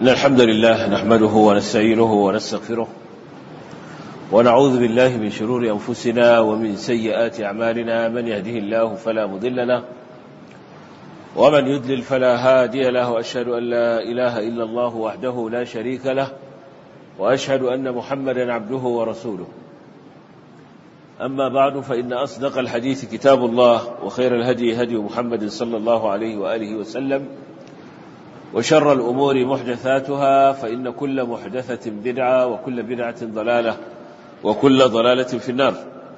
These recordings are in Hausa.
إن الحمد لله نحمده ونستعينه ونستغفره ونعوذ بالله من شرور أنفسنا ومن سيئات أعمالنا من يهده الله فلا مضل له ومن يدلل فلا هادي له وأشهد أن لا إله إلا الله وحده لا شريك له وأشهد أن محمدا عبده ورسوله أما بعد فإن أصدق الحديث كتاب الله وخير الهدي هدي محمد صلى الله عليه وآله وسلم وشر الأمور محدثاتها فإن كل محدثة بدعة وكل بدعة ضلالة وكل ضلالة في النار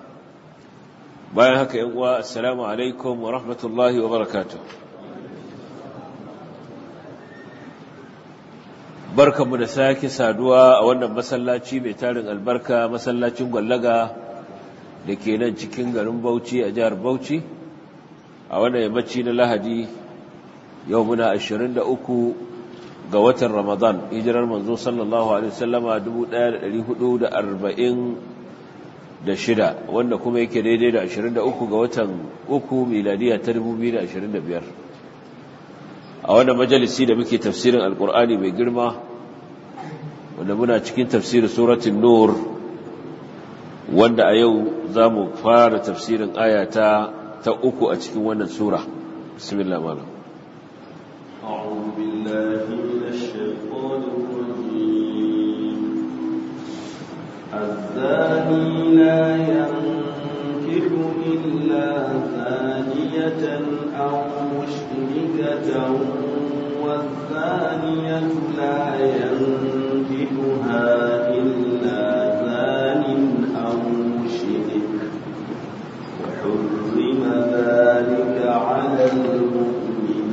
بايهك السلام عليكم ورحمة الله وبركاته barkanmu da sake saduwa a wannan masallaci mai tarin albarka masallacin gwallaga da ke nan cikin garin Bauchi a jihar Bauchi a wannan yammaci na Lahadi yau muna 23 ga watan Ramadan hijirar manzo sallallahu alaihi wasallama 1446 wanda kuma yake daidai da 23 ga watan uku miladiya ta 2025 a wannan majalisi da muke tafsirin alkur'ani mai girma wanda muna cikin tafsirin suratul nur wanda a yau za mu fara tafsirin ayata ta uku a cikin wannan sura bismillah malam أعوذ بالله من الشيطان الرجيم الزاني لا ينكح إلا زانية أو مشركة والزانية لا ينكحها إلا زان أو مشرك وحرم ذلك على المؤمنين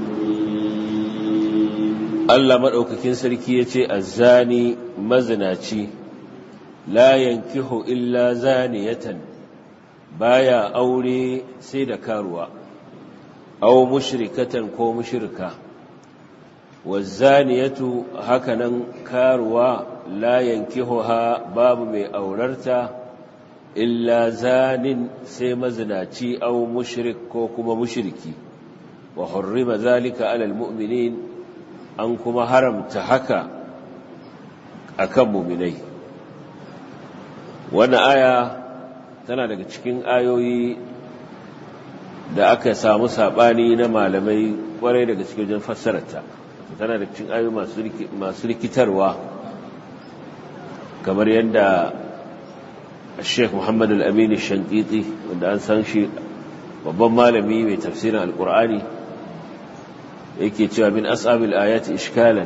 Allah maɗaukakin sarki ya ce azzani mazinaci la yankihu illa zaniyatan baya aure sai da karuwa aw mushrikatan ko mushrika wazaniyatu hakanan karuwa la yankihuha babu mai aurarta illa zanin sai mazinaci aw mushrik ko kuma mushriki wa hurrima zalika alal mu'minin an kuma haramta haka akan mu'minai wannan aya tana daga cikin ayoyi da aka samu sabani na malamai kwarai daga cikin wajen fassararta tana da cikin ayoyi masu rikitarwa kamar yadda Sheikh Muhammad Al-Amin Shankiti wanda an san shi babban malami mai tafsirin Al-Qur'ani yake cewa min as'abil ayati ishkalan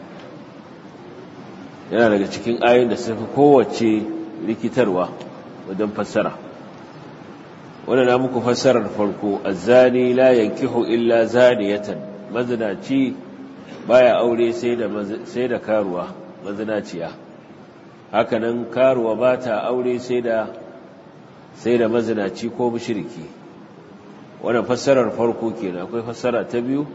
yana daga cikin ayoyin da suka kowace rikitarwa wajen fassara wannan na muku fassarar farko azzani la yankihu illa zaniyatan mazinaci baya aure sai da sai da karuwa mazinaciya hakanan karuwa ba ta aure sai da sai da mazinaci ko mushriki wannan fassarar farko kenan akwai fassara ta biyu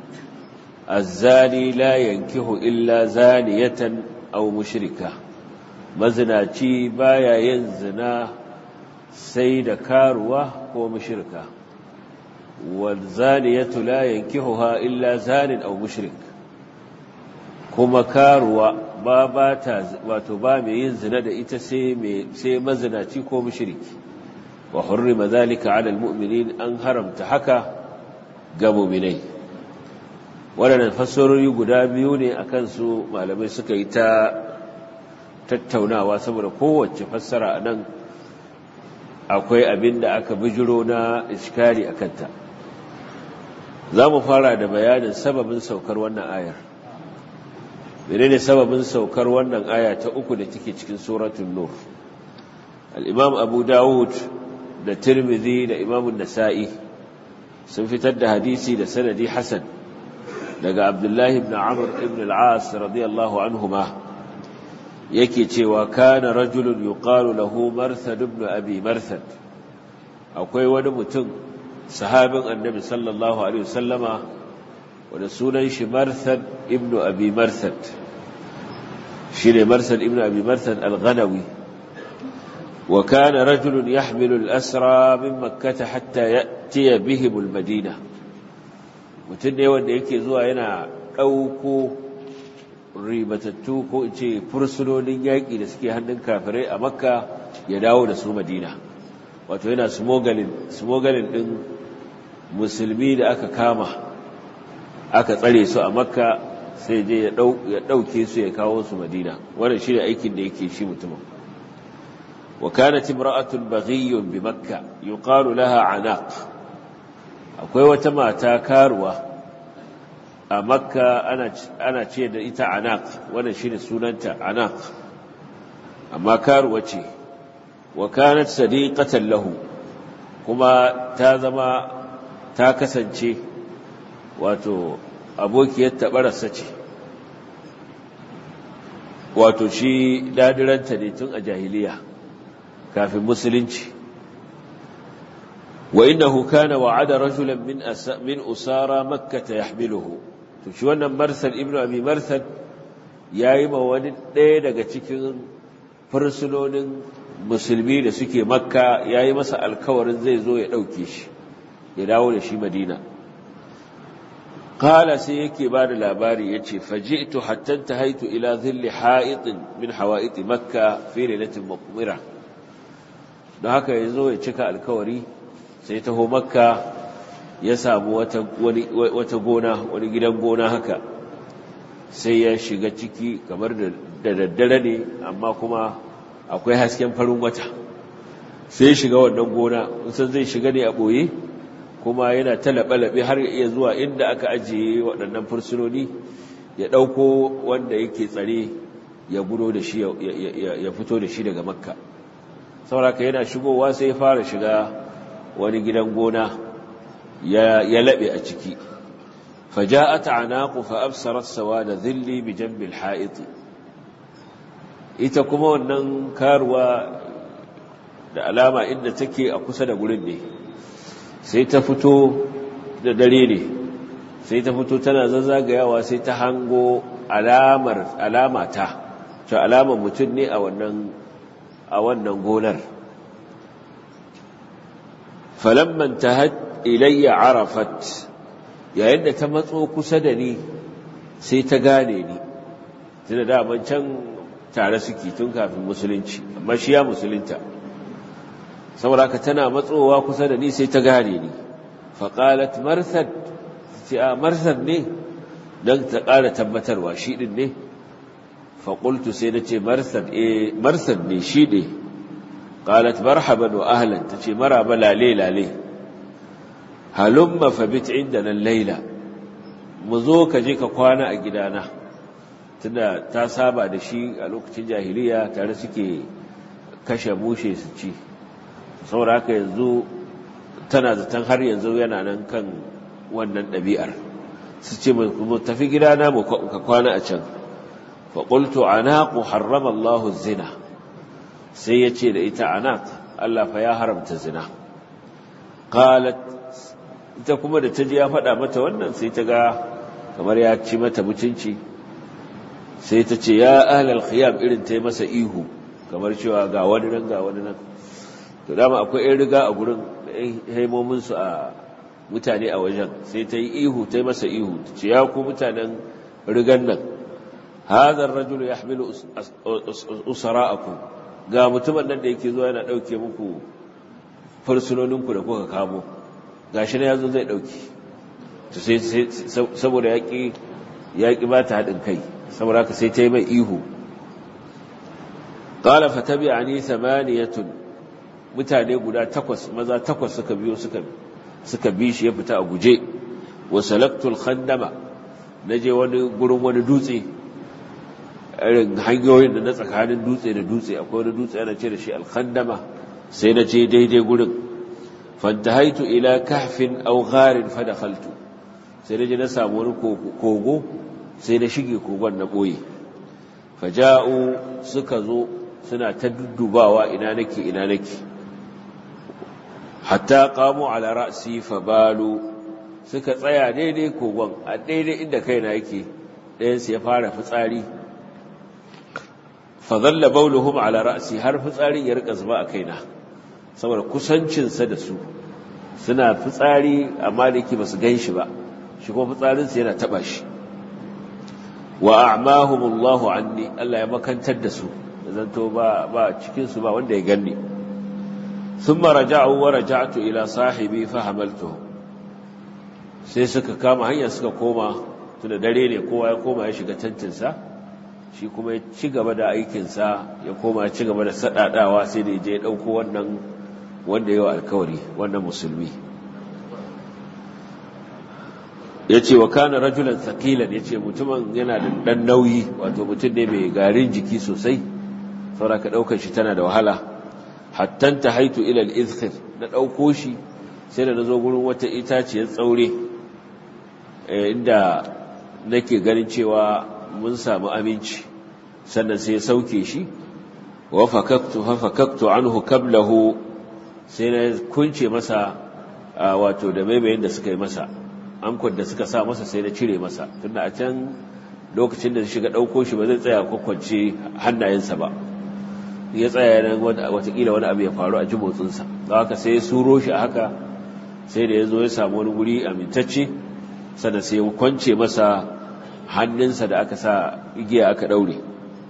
azzani la yankihu illa zaniyatan aw mushrika mazinaci baya yin zina sai da karuwa ko mushrika wal zaniyatu la yankihuha illa zanin aw mushrik kuma karuwa ba ba ta wato ba mai yin zina da ita sai mai sai mazinaci ko mushriki wa hurrima zalika ala almu'minin an haramta haka ga mu'minai waɗannan fassarori guda biyu ne akan su malamai suka yi ta tattaunawa saboda kowace fassara a nan akwai abin da aka bijiro na iskari a kanta za mu fara da bayanin sababin saukar wannan ayar menene sababin saukar wannan aya ta uku da take cikin suratul nur al-imam abu dawud da tirmidhi da imam nasa'i sun fitar da hadisi da sanadi hasan daga abdullahi ibn amr ibn al-as radiyallahu anhuma yake cewa kana rajulun yuqalu lahu marthad ibn abi marthad akwai wani mutum sahabin annabi sallallahu alaihi wasallama wanda sunan shi marthad ibn abi marthad shine marthad ibn abi marthad al-ghanawi wa kana rajulun yahmilu al-asra min makkah hatta ya'ti bihim al-madina mutum ne wanda yake zuwa yana ɗauko ribatattu ko in ce fursunonin yaƙi da suke hannun kafirai a makka ya dawo da su madina wato yana smogalin ɗin musulmi da aka kama aka tsare su a makka sai je ya ɗauke su ya kawo su madina wannan shi ne aikin da yake shi mutumin وكانت امرأة بغي بمكة يقال لها عناق akwai wata mata karuwa a makka ana ce da ita anak wannan shine sunanta anak amma karuwa ce wa kanat sadiqatan lahu kuma ta zama ta kasance wato abokiyar tabararsa ce wato shi dadiranta ne tun a jahiliya kafin musulunci wa innahu kana wa'ada rajulan min min usara makkah yahmiluhu to shi wannan marsal ibnu abi marsal yayi ma wani ɗaya daga cikin fursunonin musulmi da suke makka yayi masa alkawarin zai zo ya dauke shi ya dawo da shi madina qala sai yake ba da labari yace faji'tu hatta tahaitu ila dhilli ha'itin min hawa'it makka fi lailatin muqmira don haka ya zo ya cika alkawari sai taho makka ya samu wata gona wani gidan gona haka sai ya shiga ciki kamar da daddare ne amma kuma akwai hasken farin wata sai ya shiga wannan gona sun zai shiga ne a ɓoye kuma yana ta laɓe har iya zuwa inda aka ajiye waɗannan fursunoni ya ɗauko wanda yake tsare ya gudo da shi ya fito da shi daga makka sauraka yana shigowa sai ya fara shiga wani gidan gona ya laɓe a ciki faja'at anaqu fa absarat sawada dhilli bi janbi al-ha'it ita kuma wannan karuwa da alama inda take a kusa da gurin ne sai ta fito da dare ne sai ta fito tana zazzagayawa sai ta hango alamar alamata to alamar mutum ne a wannan a wannan gonar falamman tahat ilayya arafat yayin da ta matso kusa da ni sai ta gane ni tunda daman can tare suke tun kafin musulunci amma shi ya musulunta saboda ka tana matsowa kusa da ni sai ta gane ni faƙalat marsad ce a marsad ne don ta ƙara tabbatarwa shi ɗin ne faƙultu sai na ce marsad ne shi ne ƙalat marhaban wa ahlan ta ce maraba lale lale halumma fabit inda nan laila mu zo ka je ka kwana a gidana tunda ta saba da shi a lokacin jahiliya tare suke kashe mushe su ci saboda haka yanzu tana zaton har yanzu yana nan kan wannan ɗabi'ar su ce mu tafi gidana mu ka kwana a can faƙultu anaku harrama Allah zina sai ya ce da ita anak Allah fa ya haramta zina qalat ita kuma da ta ji ya faɗa mata wannan sai ta ga kamar ya ci mata mutunci sai ta ce ya ahlal khiyam irin ta yi masa ihu kamar cewa ga wani nan ga wani nan to dama akwai yan riga a gurin haimomin su a mutane a wajen sai ta yi ihu ta yi masa ihu ta ce ya ku mutanen rigan nan hadha ar-rajulu yahmilu usara'akum ga mutumin nan da yake zuwa yana dauke muku fursunoninku da kuka kamo gashi na yazo zai dauki to sai saboda yaki yaki ba ta hadin kai saboda haka sai ta yi mai ihu qala fatabi'ani thamaniyatun mutane guda takwas maza takwas suka biyo suka suka bi shi ya fita a guje wa salaktul khandama naje wani gurin wani dutse irin hanyoyin da na tsakanin dutse da dutse akwai wani dutse ana ce da shi alkhandama sai na je daidai gurin fantahaitu ila kahfin aw gharin fadakhaltu sai na je na samu wani kogo sai na shige kogon na boye faja'u suka zo suna ta duddubawa ina nake ina nake hatta qamu ala ra'si fabalu suka tsaya daidai kogon a daidai inda kaina yake ɗayan su ya fara fitsari fadalla bauluhum ala ra'si har fitsarin ya rika zuba a kaina saboda kusancinsa da su suna fitsari amma da yake basu gan shi ba shi kuma fitsarinsa yana taba shi wa a'mahumullahu anni Allah ya makantar da su zanto ba ba cikin su ba wanda ya ganni thumma raja'u wa raja'tu ila sahibi fa hamaltuhu sai suka kama hanya suka koma tunda dare ne kowa ya koma ya shiga tantinsa shi kuma ya ci gaba da aikinsa ya koma ya ci gaba da sadadawa sai da je ya dauko wannan wanda yawa alkawari wannan musulmi ya ce wa kana rajulan thaqilan ya ce mutumin yana da dan nauyi wato mutum ne mai garin jiki sosai saboda ka daukar shi tana da wahala hatta ta haitu ila al-izkhir na dauko shi sai da nazo gurin wata itaciyar tsaure inda nake ganin cewa mun samu aminci sannan sai ya sauke shi wa fakaktu fa fakaktu anhu kablahu sai na kunce masa wato da maimayin da suka yi masa ankon da suka sa masa sai na cire masa tunda a can lokacin da shiga ɗauko shi ba zai tsaya kwakwance hannayensa ba ya tsaya nan watakila wani abu ya faru a ji motsinsa da haka sai ya suro shi a haka sai da ya zo ya samu wani guri amintacce sannan sai ya kwance masa hannunsa da aka sa igiya aka ɗaure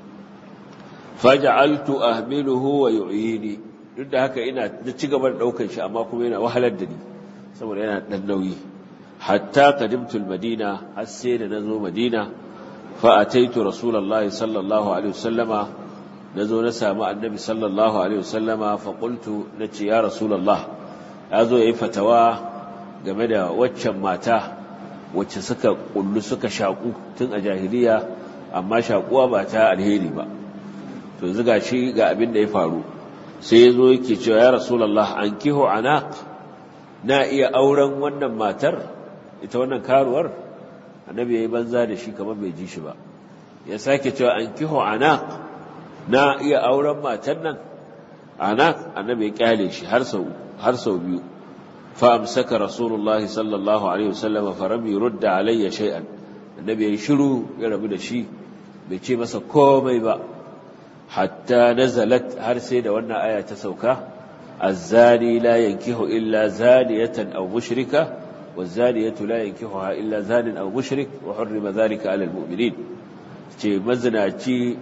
faja'altu ahmiluhu wa yu'yini duk da haka ina da ci gaba da ɗaukar shi amma kuma yana wahalar da ni saboda yana ɗan nauyi hatta qadimtu al-madina har sai da nazo madina fa ataitu rasulullahi sallallahu alaihi wasallama nazo na samu annabi sallallahu alaihi wasallama fa qultu nace ya rasulullah yazo yayi fatawa game da waccan mata wacce suka kullu suka shaku tun a jahiliya amma shakuwa ba ta alheri ba to zuga shi ga abin da ya faru sai yazo yake cewa ya rasulullah ankihu anaq na iya auren wannan matar ita wannan karuwar annabi yayi banza da shi kamar bai ji shi ba ya sake cewa an kiho anaq na iya auren matan nan anaq annabi ya kyale shi har sau har sau biyu fa amsaka rasulullahi sallallahu alaihi wasallam fa ram yurda alayya shay'an annabi yayi shiru ya rabu da shi bai ce masa komai ba hatta nazalat har sai da wannan aya ta sauka الزاني لا ينكح إلا زانية أو مشركة والزانية لا ينكحها إلا زان أو مشرك وحرم ذلك على المؤمنين ce mazinaci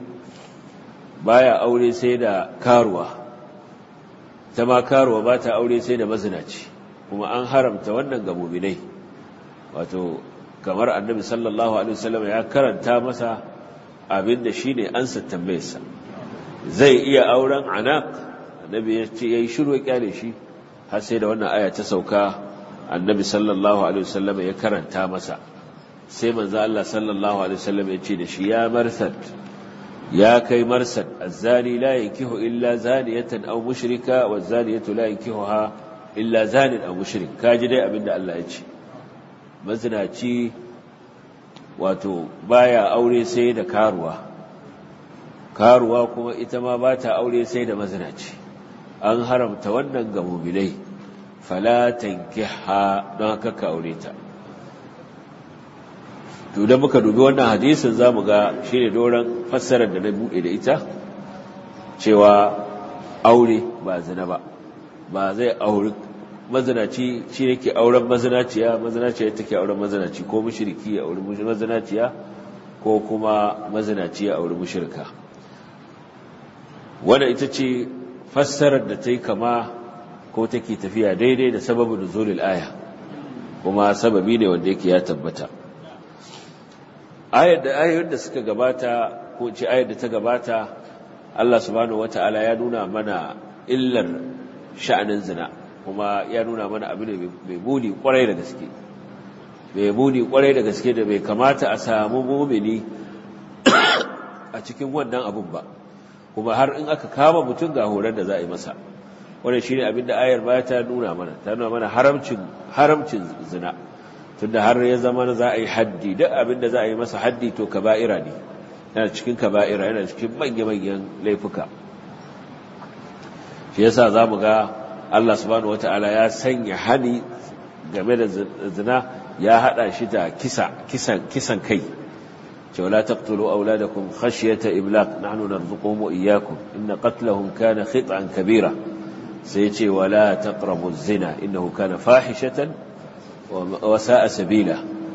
baya aure sai da karuwa ta ma karuwa ba ta aure sai da mazinaci kuma an haramta wannan ga muminai wato kamar annabi sallallahu alaihi wasallam ya karanta masa abin da shine ansa tambayarsa zai iya auren anaq annabi ya ce yayi shiru ya kyale shi har sai da wannan aya ta sauka annabi sallallahu alaihi wasallam ya karanta masa sai manzo Allah sallallahu alaihi wasallam ya ce da shi ya marsad ya kai marsad azzani la yankihu illa zaniyatan aw mushrika wazaniyatu la yankihuha illa zanin aw mushrik kaji dai abinda Allah ya ce mazinaci wato baya aure sai da karuwa karuwa kuma ita ma ba ta aure sai da mazinaci an haramta wannan ga mu'minai fala tankiha don haka ka aure ta to da muka dubi wannan hadisin zamu ga shine doran fassarar da na bude da ita cewa aure ba zina ba ba zai auri mazinaci shi yake auren mazinaciya mazinaciya take auren mazinaci ko mushriki ya auri mazinaciya ko kuma mazinaci ya auri mushrika wannan ita ce fassarar da ta yi kama ko take tafiya daidai da sababin nuzulul aya kuma sababi ne wanda yake ya tabbata ayar da ayoyin da suka gabata ko ce ayar da ta gabata Allah subhanahu wata'ala ya nuna mana illar sha'anin zina kuma ya nuna mana abu ne mai muni kwarai da gaske mai muni kwarai da gaske da bai kamata a samu mumini a cikin wannan abun ba kuma har in aka kama mutum ga horar da za a yi masa wannan shine abin da ayar baya ta nuna mana ta nuna mana haramcin haramcin zina tunda har ya zama za a yi haddi duk abin da za a yi masa haddi to kaba'ira ne yana cikin kaba'ira yana cikin manya-manyan laifuka shi yasa za mu ga Allah subhanahu wata'ala ya sanya hani game da zina ya hada shi da kisa kisan kisan kai cewa la taqtulu auladakum khashyata imlaq nahnu narzuquhum wa iyyakum inna qatlahum kana khit'an kabira sai ce wala taqrabu zina innahu kana fahishatan wa sa'a sabila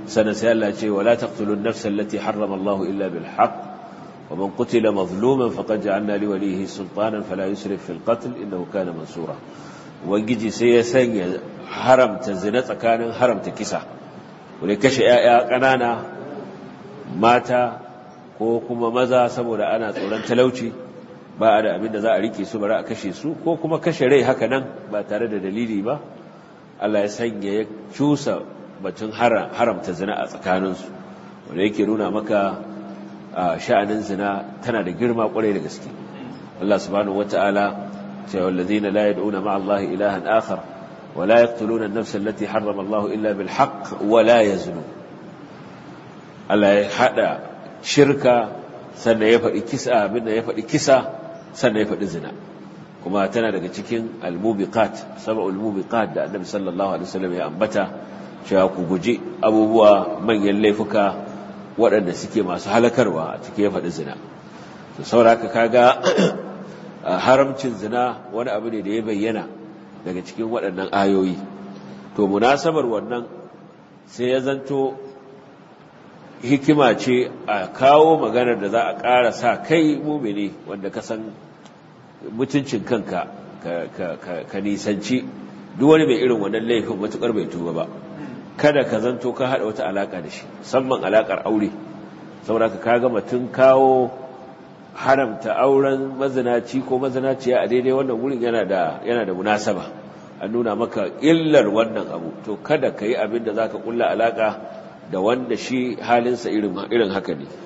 sannan sai Allah ce wala taqtulun nafsa allati harrama Allah illa bil haqq wa man qutila mazluman faqad ja'alna li walihi sultanan fala yusrif fil qatl innahu kana mansura ubangiji sai ya sanya haramta zina tsakanin haramta kisa wani kashe 'ya'ya ƙanana mata ko kuma maza saboda ana tsoron talauci ba a da abin da za a rike su bari a kashe su ko kuma kashe rai haka nan ba tare da dalili ba Allah ya sanya ya cusa batun haramta zina a tsakaninsu wanda yake nuna maka sha'anin zina tana da girma kwarai da gaske Allah subhanahu wata'ala ce wallazina la yad'una ma'a Allah ilahan akhar wa la yaqtuluna an-nafsa allati harrama Allah illa bil haqq wa la yaznu Allah ya hada shirka sannan ya faɗi kisa abinda ya faɗi kisa sannan ya faɗi zina kuma tana daga cikin al-mubiqat sab'ul mubiqat da Annabi sallallahu alaihi wasallam ya ambata cewa ku guji abubuwa manyan laifuka waɗanda suke masu halakarwa a cikin ya faɗi zina to sauraka kaga haramcin zina wani abu ne da ya bayyana daga cikin waɗannan ayoyi to munasabar wannan sai ya zanto hikima ce a kawo maganar da za a ƙara sa kai mumini wanda ka san mutuncin kanka ka nisanci duk wani mai irin wannan laifin matuƙar bai tuba ba kada ka zanto ka haɗa wata alaƙa da shi musamman alaƙar aure saboda ka kaga mutum kawo haramta auren mazinaci ko mazinaciya a daidai wannan wurin yana da yana da munasaba an nuna maka illar wannan abu to kada ka yi abin da za ka ƙulla alaƙa da wanda shi halinsa irin haka ne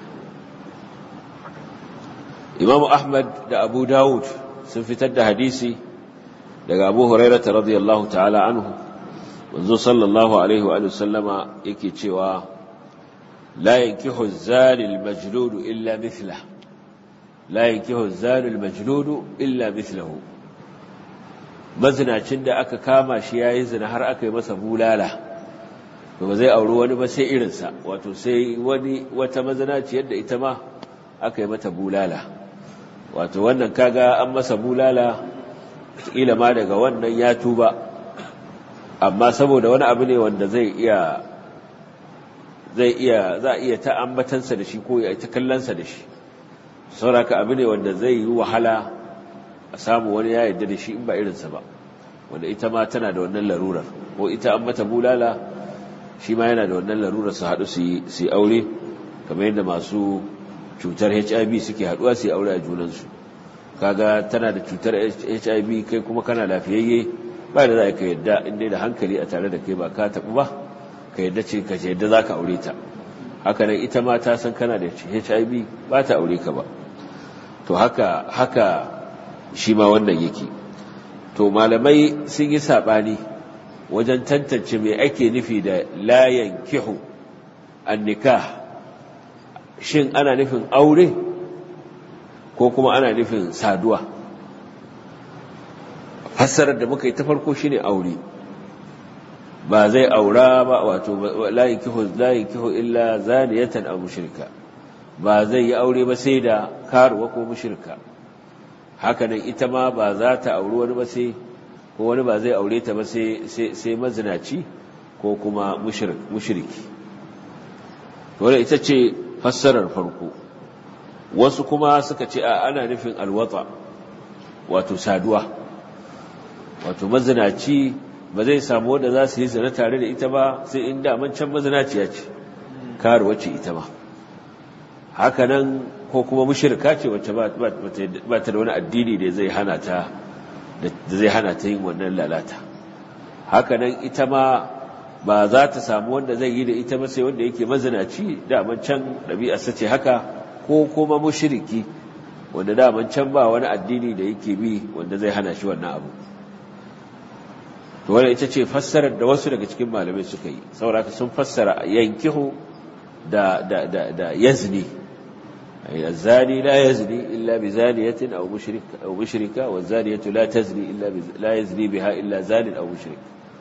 imamu ahmad da abu dawud sun fitar da hadisi daga abu hurairata radiyallahu ta'ala anhu manzo sallallahu alaihi wa sallama yake cewa la yankihu az-zani al-majlud illa mithla la yankihu az-zani al-majlud illa mithlahu mazinacin da aka kama shi yayi zina har aka yi masa bulala to ba zai auri wani ba sai irinsa wato sai wani wata mazinaci yadda ita ma aka yi mata bulala wato wannan kaga an masa bulala kila ma daga wannan ya tuba amma saboda wani abu ne wanda zai iya zai iya za iya ta ambatansa da shi ko ya ta kallansa da shi sauraka abu ne wanda zai yi wahala a samu wani ya yarda da shi in ba irinsa ba wanda ita ma tana da wannan larurar ko ita an mata bulala shi ma yana da wannan larurar su haɗu su yi aure kamar yadda masu cutar hiv suke haɗuwa su yi aure a junansu kaga tana da cutar hiv kai kuma kana lafiyayye ba da za ka yadda inda da hankali a tare da kai ba ka taɓu ba ka yadda ce ka yadda za ka aure ta haka nan ita ma ta san kana da hiv ba ta aure ka ba to haka haka shi ma wannan yake to malamai sun yi saɓani wajen tantance mai ake nufi da layan kihu an nikah shin ana nufin aure ko kuma ana nufin saduwa fassarar da muka yi ta farko shine aure ba zai aura ba wato layin kihu layin kihu illa zaniyatan aw mushrika ba zai yi aure ba sai da karuwa ko mushrika haka nan ita ma ba za ta auri wani ba sai ko wani ba zai aure ta ba sai sai mazinaci ko kuma mushriki wanda ita ce fassarar farko wasu kuma suka ce a ana nufin alwata wato saduwa wato mazinaci ba zai samu wanda za su yi zina tare da ita ba sai in daman can mazinaciya ce karuwa ce ita ba hakanan ko kuma mushirka ce wacce ba ta da wani addini da zai hana ta da zai hana ta yin wannan lalata hakanan ita ma ba za ta samu wanda zai yi da ita ba sai wanda yake mazinaci daman can ɗabi'arsa ce haka ko kuma mushiriki wanda daman can ba wani addini da yake bi wanda zai hana shi wannan abu to wannan ita ce fassarar da wasu daga cikin malamai suka yi saboda sun fassara yankihu da da da da yazni الزاني لا يزني إلا بزانية أو مشرك أو مشركة والزانية لا تزني إلا لا يزني بها إلا زان أو مشرك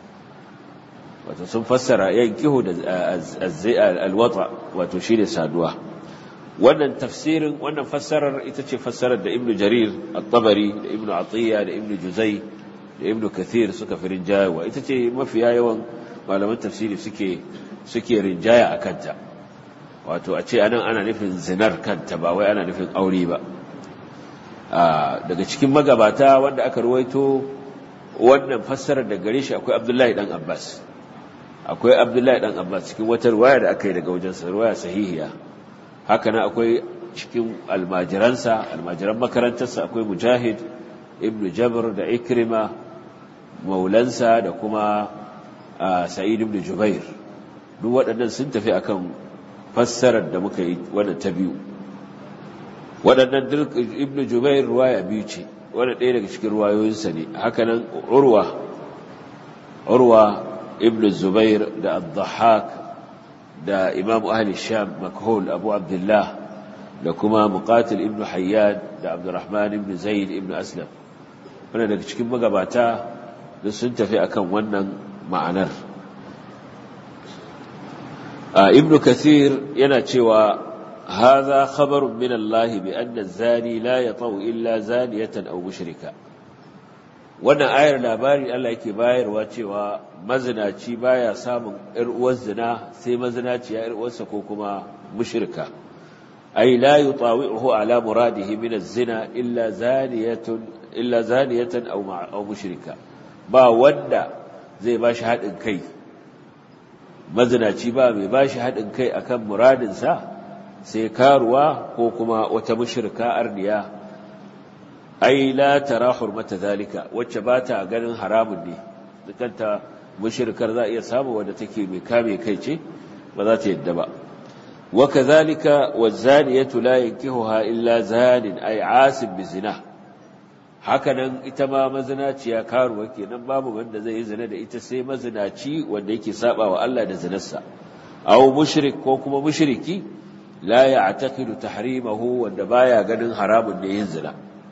وتصم فسر ينكه الوضع وتشير سادوه wannan tafsirin wannan fassarar ita ce fassarar da ibnu jarir at-tabari da ibnu atiya da ibnu juzai da ibnu kathir suka firin jayawa ita ce mafiya yawan malaman tafsiri suke suke rinjaya a kanta wato a ce anan ana nufin zinar kanta ba wai ana nufin aure ba daga cikin magabata wanda aka ruwaito wannan fassarar da gare shi akwai abdullahi dan abbas akwai abdullahi dan abbas cikin wata ruwaya da aka yi daga wajensa ruwaya sahihiya haka nan akwai cikin almajiransa almajiran makarantarsa akwai mujahid ibn jabr da ikrima maulansa da kuma sa'id ibn jubair duk waɗannan sun tafi akan fassarar da muka yi wannan ta biyu waɗannan ibn jubair ruwaya biyu ce wanda ɗaya daga cikin ruwayoyinsa ne hakanan urwa urwa ibn zubair da al-dhahak da imam ahli sham makhul abu abdullah da kuma muqatil ibn hayyan da abdurrahman ibn zaid ibn aslam wanda daga cikin magabata da sun tafi akan wannan ma'anar ibn kathir yana cewa هذا خبر من الله بأن الزاني لا يطأ إلا زانية أو مشركة wannan ayar labari Allah yake bayarwa cewa mazinaci baya samun ƴar uwar zina sai mazinaci ya ƴar uwarsa ko kuma mushrika ay la yutawi'uhu ala muradihi min az-zina illa zaniyatun illa zaniyatan aw aw mushrika ba wanda zai bashi hadin kai mazinaci ba mai bashi hadin kai akan muradin sa sai karuwa ko kuma wata mushrika arniya ai la tara hurmata zalika wacce ba ta ganin haramun ne dukanta mushrikar za iya samu wanda take mai kame kai ce ba za ta yadda ba wa kadhalika wazaniyatu la yankihuha illa zanin ay asib bizina hakanan ita ma mazinaciya karuwa kenan babu wanda zai yi zina da ita sai mazinaci wanda yake saba wa Allah da zinarsa aw mushrik ko kuma mushriki la ya'taqidu tahrimahu wanda baya ganin haramun ne yin zina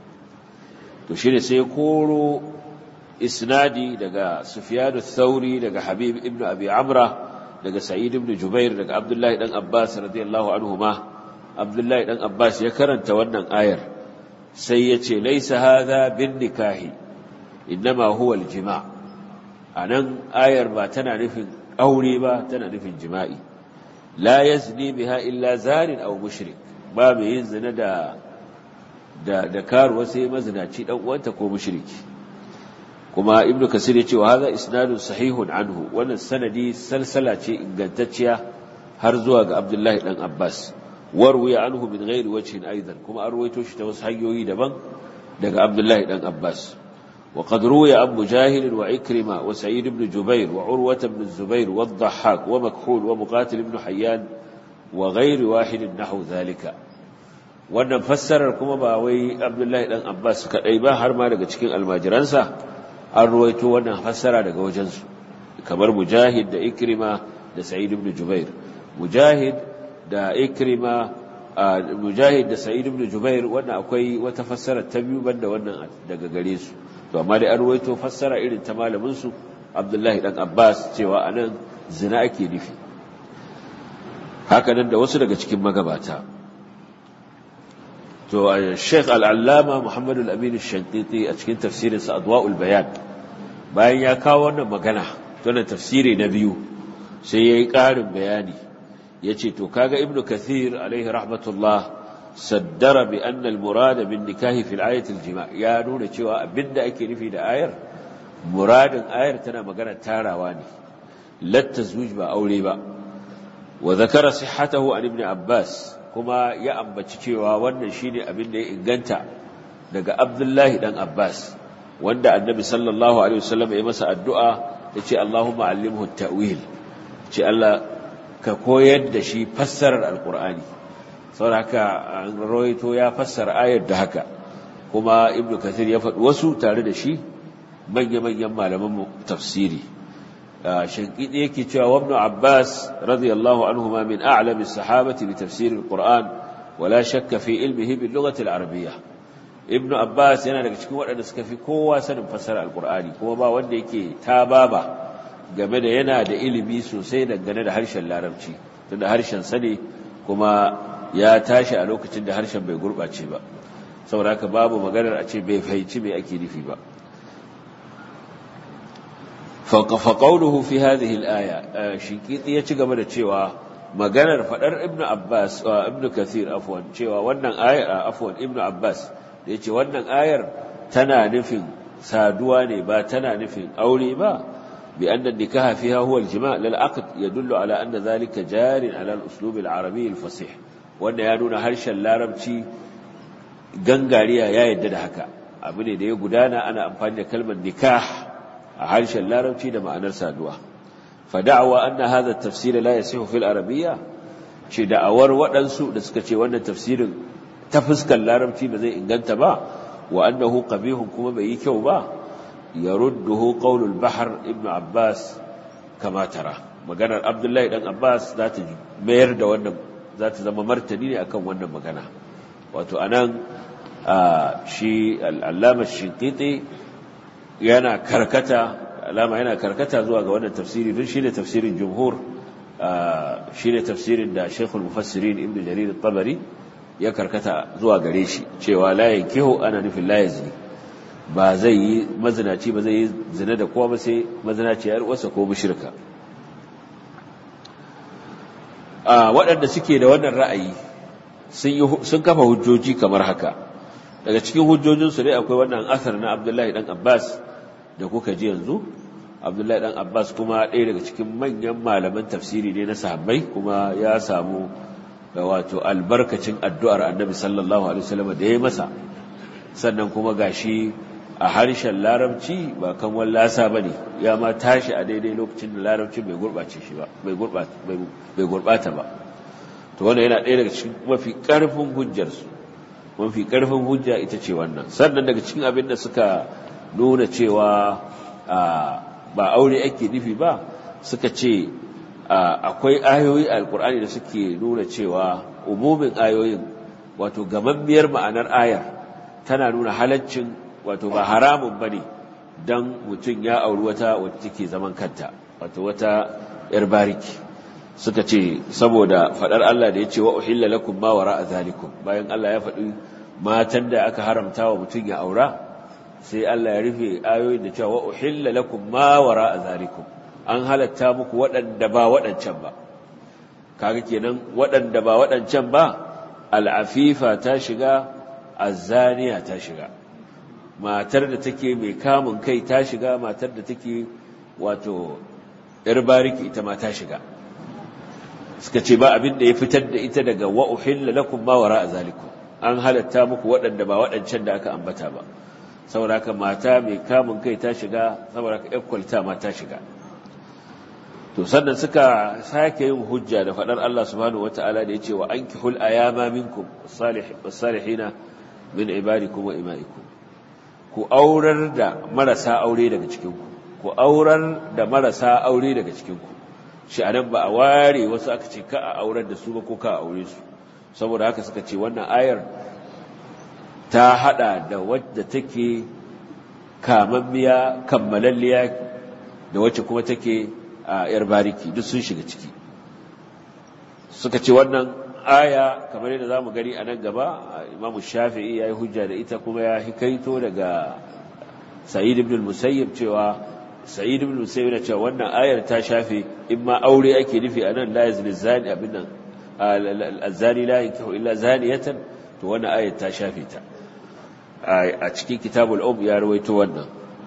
to shine sai koro isnadi daga Sufyan thauri daga Habib ibn Abi Amra daga Sa'id ibn Jubair daga Abdullah dan Abbas radiyallahu anhuma Abdullah dan Abbas ya karanta wannan ayar sai yace laysa hadha bin nikahi inma huwa al-jima' anan ayar ba tana nufin aure ba tana nufin jima'i la yazni biha illa zanin aw mushrik ba mai yin zina da da da karuwa sai mazinaci dan uwanta ko mushriki kuma ibnu kasir yace wa hadha isnadun sahihun anhu wannan sanadi salsala ce ingantacciya har zuwa ga abdullahi dan abbas warwiya anhu min ghairi wajhin aidan kuma an ruwaito shi ta wasu hanyoyi daban daga abdullahi dan abbas وقد روي عن مجاهد وعكرمة وسعيد بن جبير وعروة بن الزبير والضحاك ومكحول ومقاتل بن حيان وغير واحد نحو ذلك wannan fassarar kuma ba wai Abdullahi dan Abbas kadai ba har ma daga cikin almajiransa an ruwaito wannan fassara daga wajensu kamar Mujahid da Ikrima da Sa'id ibn Jubair Mujahid da Ikrima Mujahid da Sa'id ibn Jubair wannan akwai wata fassara ta biyu banda wannan daga gare su to amma dai an ruwaito fassara irin ta malamin su Abdullahi dan Abbas cewa anan zina ake nufi haka nan da wasu daga cikin magabata to Sheikh Al-Allama Muhammad Al-Amin Al-Shanqiti a cikin tafsirin sa Adwa'ul Bayan bayan ya kawo wannan magana to na tafsiri na biyu sai yayi ƙarin bayani yace to kaga Ibn Kathir alaihi rahmatullah saddara bi anna al-murad bin nikahi fi al-ayati al-jima' ya nuna cewa abinda ake nufi da ayar muradin ayar tana magana tarawa ne latta zuj ba aure ba wa zakara sihhatahu an ibn Abbas kuma ya ambaci cewa wannan shine abin da ya inganta daga Abdullahi dan Abbas wanda Annabi sallallahu alaihi wasallam ya masa addu'a yace Allahumma allimhu at-ta'wil ce Allah ka koyar da shi fassarar alqur'ani saboda haka an rawaito ya fassara ayar da haka kuma Ibn Kathir ya faɗi wasu tare da shi manya-manyan malaman tafsiri shankidi yake cewa wa ibn Abbas radiyallahu anhuma min a'lami as-sahabati bi tafsir al-Qur'an wala shakka fi ilmihi bil lughati al-arabiyyah ibn Abbas yana daga cikin waɗanda suka fi kowa sanin fassara al-Qur'ani kuma ba wanda yake tababa game da yana da ilimi sosai dangane da harshen larabci tunda harshen sa ne kuma ya tashi a lokacin da harshen bai gurbace ba saboda haka babu maganar a ce bai fahimci me ake nufi ba faƙaunuhu fi hadhihi al-aya shinkiti ya ci gaba da cewa maganar fadar ibnu abbas ibnu kathir afwan cewa wannan ayar afwan ibnu abbas da yace wannan ayar tana nufin saduwa ne ba tana nufin aure ba bi anna nikaha fiha huwa al-jima' lil aqd yadullu ala anna dhalika jarin ala al-uslub al-arabi al-fasih wanda ya nuna harshen larabci gangariya ya yadda da haka abu ne da ya gudana ana amfani da kalmar nikah a harshen larabci da ma'anar saduwa fa da'awa anna hadha at-tafsir la yasihu fil arabiyya ce da'awar waɗansu da suka ce wannan tafsirin ta fuskar larabci ba zai inganta ba wa annahu qabihun kuma bai yi kyau ba yarudduhu qawlul bahr ibn abbas kama tara maganar abdullahi dan abbas za ta mayar da wannan za ta zama martani ne akan wannan magana wato anan shi al'allama shinkiti yana karkata alama yana karkata zuwa ga wannan tafsiri don shi ne tafsirin jumhur shi ne tafsirin da shekul mufassirin ibn jarir tabari ya karkata zuwa gare shi cewa layin kiho ana nufin layin ba zai yi mazinaci ba zai yi zina da kowa ba sai mazinaci yar wasa ko mushrika waɗanda suke da wannan ra'ayi sun kafa hujjoji kamar haka daga cikin hujjojinsu dai akwai wannan asar na abdullahi dan abbas da kuka ji yanzu abdullahi dan abbas kuma ɗaya daga cikin manyan malaman tafsiri ne na sahabbai kuma ya samu wato albarkacin addu'ar annabi sallallahu alaihi wasallam da ya masa sannan kuma gashi a harshen larabci ba kan wallasa ba ne ya ma tashi a daidai lokacin da larabci bai gurɓace shi ba bai gurɓata ba to wannan yana ɗaya daga cikin mafi ƙarfin hujjarsu mafi ƙarfin hujja ita ce wannan sannan daga cikin abin da suka nuna cewa ba aure ake nufi ba suka ce akwai ayoyi a alkur'ani da suke nuna cewa umumin ayoyin wato gamammiyar ma'anar ayar tana nuna halaccin wato ba haramun ba ne don mutum ya auri wata wata take zaman kanta wato wata yar bariki suka ce saboda faɗar Allah da ya ce wa uhilla lakum ma wara zalikum bayan Allah ya faɗi matan da aka haramta wa mutum ya aura sai Allah ya rufe ayoyin da cewa wa uhilla lakum ma wara zalikum an halatta muku waɗanda ba waɗancan ba kaga kenan waɗanda ba waɗancan ba al'afifa ta shiga azzaniya ta shiga matar da take mai kamun kai ta shiga matar da take wato yar bariki ita ma ta shiga suka ce ba abin da ya fitar da ita daga wa uhilla lakum ma wara zalikum an halatta muku waɗanda ba waɗancan da aka ambata ba saboda ka mata mai kamun kai ta shiga saboda ka kwalta ma ta shiga to sannan suka sake yin hujja da faɗar Allah subhanahu wata'ala da ya ce wa ankihul ayama minkum salihina min ibadikum wa imaikum ku aurar da marasa aure daga cikinku ku aurar da marasa aure daga cikinku shi anan ba a ware wasu aka ce ka a aurar da su ba ko ka a aure su saboda haka suka ce wannan ayar ta hada da wadda take kamammiya kammalalliya da wacce kuma take a yar bariki duk sun shiga ciki suka ce wannan aya kamar yadda zamu gani a nan gaba imamu shafi'i ya yi hujja da ita kuma ya hikaito daga sa'id ibn musayyib cewa sa'id ibn musayyib na cewa wannan ayar ta shafe in ma aure ake nufi a nan la yazni zani abin nan الزاني لا ينكح إلا زانية to wannan ayat ta shafe ta a cikin kitabul um ya rawaito wannan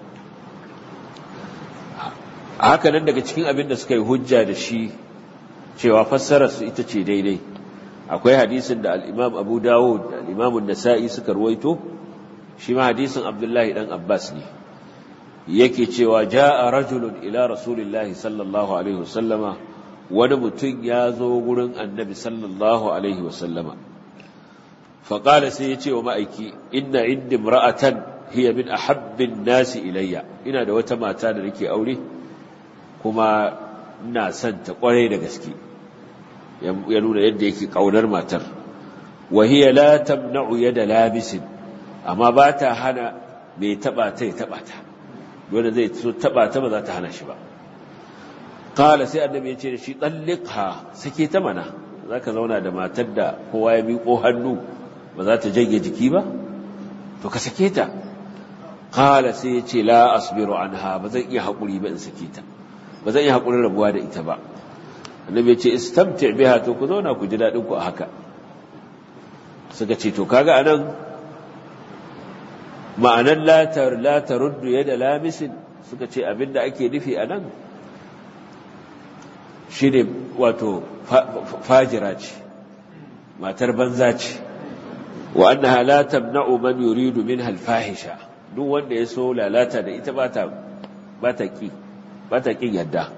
haka nan daga cikin abin da suka yi hujja da shi cewa fassarar su ita ce daidai akwai hadisin da al-Imam Abu Dawud da al-Imam An-Nasa'i suka rawaito shi ma hadisin Abdullahi dan Abbas ne yake cewa jaa rajulun ila rasulillahi sallallahu alaihi wasallama wani mutum ya zo gurin annabi sallallahu alaihi wasallama faƙala sai ya ce wa ma'aiki inna indi ra'atan hiya min ahabbin nasi ilayya ina da wata mata da nake aure kuma ina son ta ƙwarai da gaske ya nuna yadda yake ƙaunar matar wa hiya la tamna'u yada labisin amma ba ta hana mai taɓa ta ya taɓa ta wanda zai so taɓa ta ba za ta hana shi ba Kala sai annabi ya ce da shi ɗalliƙha sake ta mana za ka zauna da matar da kowa ya miƙo hannu ba za ta janye jiki ba to ka sake ta qala sai ya ce la asbiru anha ba zan iya haƙuri ba in sake ta ba zan iya haƙurin rabuwa da ita ba annabi ya ce istamti biha to ku zauna ku ji daɗin ku a haka suka ce to kaga anan ma'anan latar latar ruddu yadda lamisin suka ce abinda ake nufi anan shi ne wato fajira ce matar banza ce wa annaha la tamna'u man yuridu minha al-fahisha duk wanda ya so lalata da ita bata bata ki bata kin yadda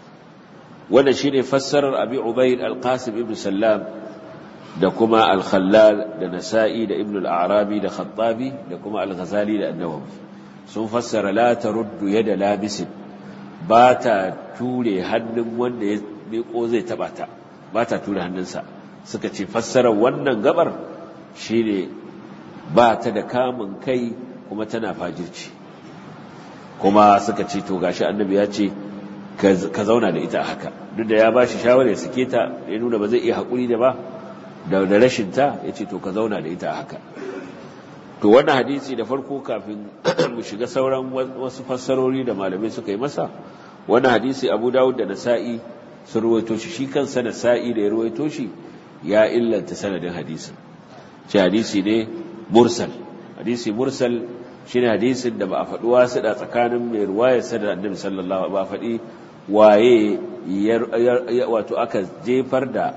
wannan shine fassarar Abi Ubayd al-Qasim ibn Sallam da kuma al-Khallal da Nasa'i da Ibn al-Arabi da Khattabi da kuma al-Ghazali da An-Nawawi sun fassara la taruddu yada labisin ba ta ture hannun wanda ya miko zai taba ta ba ta ture hannunsa suka ce fassarar wannan gabar shine ba ta da kamun kai kuma tana fajirci kuma suka ce to gashi annabi ya ce ka zauna da ita a haka duk da ya ba shi shawarar ya sake ta ya nuna ba zai iya haƙuri da ba da rashin ta ya ce to ka zauna da ita a haka to wannan hadisi da farko kafin mu shiga sauran wasu fassarori da malamai suka yi masa wannan hadisi abu dawud da nasa'i sun ruwaito shi shi kansa nasa'i da ya ruwaito shi ya illanta sanadin hadisin ce hadisi ne mursal hadisi mursal shine hadisin da ba a faɗi wasu da tsakanin mai ruwayar sa da annabi sallallahu ba a faɗi waye wato aka jefar da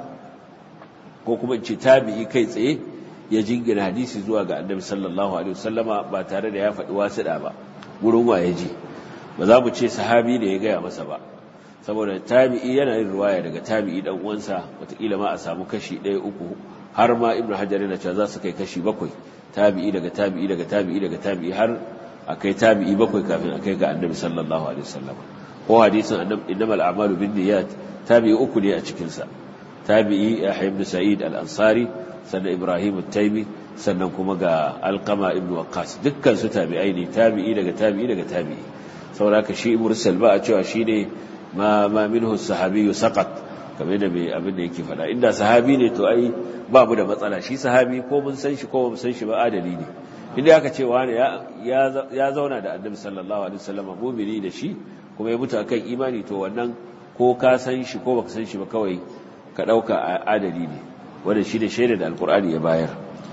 ko kuma ce tabi'i kai tsaye ya jingina hadisi zuwa ga annabi sallallahu alaihi wasallama ba tare da ya faɗi wasu da ba gurin waye ji ba za mu ce sahabi da ya gaya masa ba saboda tabi'i yana yin ruwaya daga tabi'i dan uwansa wataƙila ma a samu kashi ɗaya uku har ma ibnu hajar yana cewa za su kai kashi bakwai tabi'i daga tabi'i daga tabi'i daga tabi'i har a kai tabi'i bakwai kafin a kai ga annabi sallallahu alaihi wasallam ko hadisin annabi innamal a'malu binniyat tabi'i uku ne a cikin sa tabi'i yahya ibn sa'id al-ansari sannan ibrahim at-taymi sannan kuma ga alqama ibn waqqas dukkan su tabi'ai ne tabi'i daga tabi'i daga tabi'i saboda shi mursal ba a cewa shine ma ma minhu sahabiyyu saqat kamar da mai abin da yake faɗa inda sahabi ne to ai ba mu da matsala shi sahabi ko mun san shi ko mun san shi ba adali ne inda aka ce wani ya zauna da annabi sallallahu alaihi wasallam mu'mini da shi kuma ya mutu akan imani to wannan ko ka san shi ko baka san shi ba kawai ka dauka adali ne wanda shi da shaida da alqur'ani ya bayar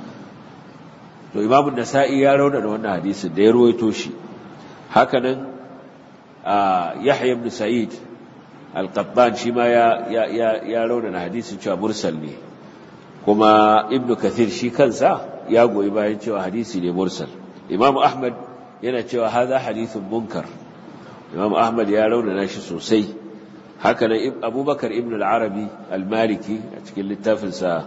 to imamu nasa'i ya rauna da wannan hadisin da ya ruwaito shi haka nan yahya ibn sa'id al-qattan shi ma ya ya ya raunana hadisin cewa mursal ne kuma ibnu kathir shi kansa ya goyi bayan cewa hadisi ne mursal imamu ahmad yana cewa hadha hadithun munkar imamu ahmad ya raunana shi sosai haka nan abubakar ibn al-arabi al-maliki a cikin littafinsa